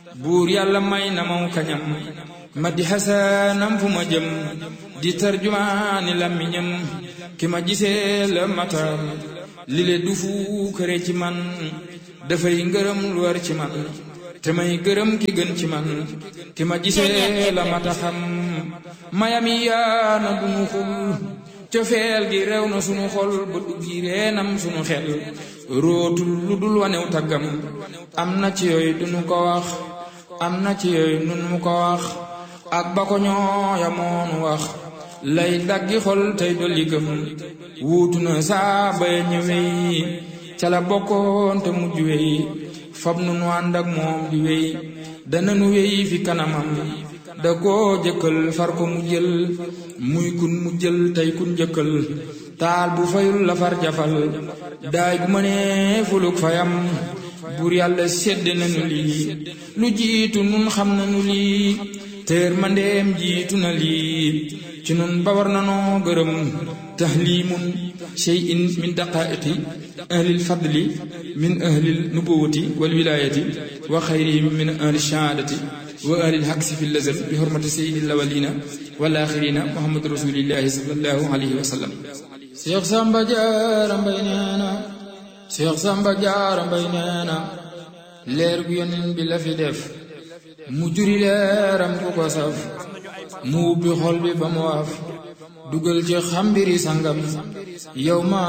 buur yàlla may na maw kañam ma di xasaanam fu ma jëm di tarjumaani làmmiñam ki ma gisee la matam li le du fu kër ci man dafay ngërëm lu war ci man te may gërëm ki gën ci man ki ma gisee la mata xam mayami yaana du nu xul cofeel gi rew na sunu xol ba duggi reenam sunu xel rootul lu dul wanew taggam am na ci yooyu dunu ko wax am na ci yooyu nun mu ko wax ak ba ko ñooya moonu wax lay daggi xol tey dolli gëm wuutu na saa bay ñëwey ca la bokkoon te mujj wey fab nu nu ànd ak moom di wey dana nu wey fi kanamam da koo jëkkal far ko mu jël muy kun mu jël tey kun jëkkal taal bu fayul la far jafal daay bu mënee fuluk fayam buur yàlla sedd nañu lii lu jiitu nun xam nañu lii teer mandeem jiitu na lii ci nun ba war nanoo gërëm tahlimun shay'in min daqaiqi ahlil fadli min ahlil nubuwati wal wilayati wa xayrihim min ahli shahaadati wa ahlil haqsi fi lazal bi hurmati sayyidil awwalina wal axirina muhammad rasulillahi sallallahu alayhi wa sallam Seex Samba Jaara Mbay nee na Seex Samba Jaara Mbay nee na leer gu yonent bi la fi def mu juri leeram ku ko saf mu ubbi xol bi ba mu waaf dugal ci xambiri sangam yow ma